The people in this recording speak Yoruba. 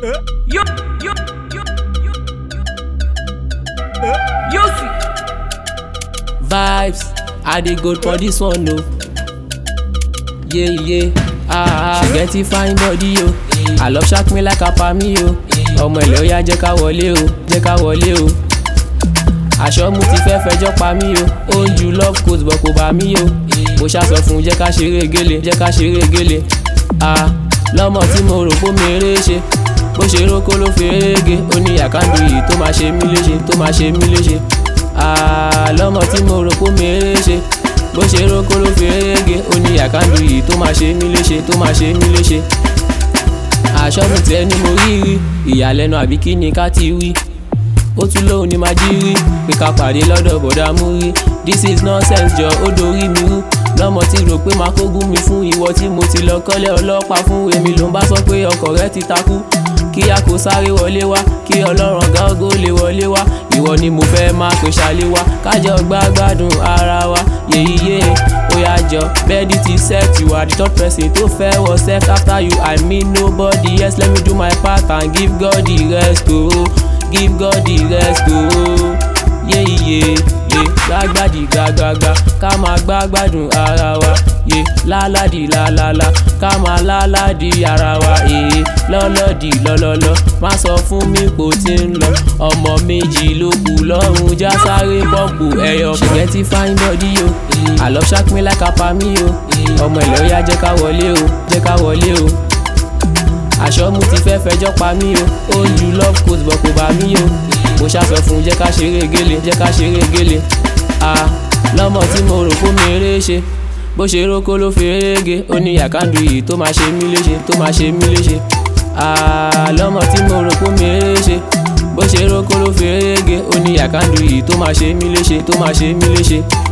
Yo, yo, yo, yo, yo. Yo, see. vibes i dey go for this one o yeah yeah ah ah get it fine body o i love shark me like apami o ọmọ ilẹ̀ ó yá jẹ́ ká wọlé o jẹ́ ká wọlé o aṣọ mu ti fẹ́ fẹjọ́ pa mí o ó ń ju love coat bọ̀ kò bá mí o mo ṣàṣọ fún un jẹ́ ká ṣeré gélé jẹ́ ká ṣeré gélé ah lọ́mọ tí mo rò pé mi eré ṣe bó ṣe rókó ló fi eré ó ní àkáǹdù yìí tó máa ṣe mí léṣe tó máa ṣe mí léṣe ah lọ́mọ tí mo rò pé mi eré ṣe bó ṣe rókó ló fi eré ó ní àkáǹdù yìí tó máa ṣe mí léṣe tó máa ṣe mí léṣe àṣọ́nù tẹ́ ni mo rí rí ìyàlẹ́nu àbí kí ni ká ti wí ó tún lóun ni máa jí rí pé ká pàdé lọ́dọ̀ bọ̀dá mú rí this is nonsense jọ ó dorí mi rú lọ́mọ tí rò pé máa kógun mi fún ìwọ tí mo ti lọ kọ́lé ọlọ́pàá fún èmi ló ń bá sọ pé ọkọ̀ rẹ ti takú kí a kò sáré wọlé wá kí ọlọ́run gángó lè wọlé wá ìwọ ni mo fẹ́ máa pè ṣálé wá kájọ gbágbádùn ara wa yèyíyé ó yá jọ bẹ́ẹ̀dì ti set you are the third person tó fẹ́ wọ sex after you i mean nobody yes let me do my part and give God the rest o oh. give God the rest o oh. yéyíyé yé gbágbádì gbágbágbá ká máa gbágbádùn ara wa yé láládì lálálá ká máa láládì ara wa èé lọ́lọ́dì lọ́lọ́lọ́ má sọ fún mi kò tí ń lọ ọmọ méjì ló kù lọ́rùn já sáré bọ́ọ̀bù ẹyọ kan. ṣègẹ́ ti fine body o I love shark me like apami o ọmọ ilẹ̀ ó yá jẹ́ ká wọlé o jẹ́ ká wọlé o aṣọ mu ti fẹ́ fẹjọ́ pa mí o ó ń ju love coat bọ̀ kò bá mí o mo ṣàfẹ́ fún un jẹ́ ká ṣeré gélé jẹ́ ká ṣeré gélé ah lọ́mọ tí mo rò kó mi eré ṣe bó ṣe rókó ló fi eré ó ní àkáǹdù yìí tó máa ṣe mí léṣe tó máa ṣe mí léṣe ah lọ́mọ tí mo rò kó mi eré ṣe bó ṣe rókó ló fi eré ó ní àkáǹdù yìí tó máa ṣe mí léṣe tó máa ṣe mí léṣe.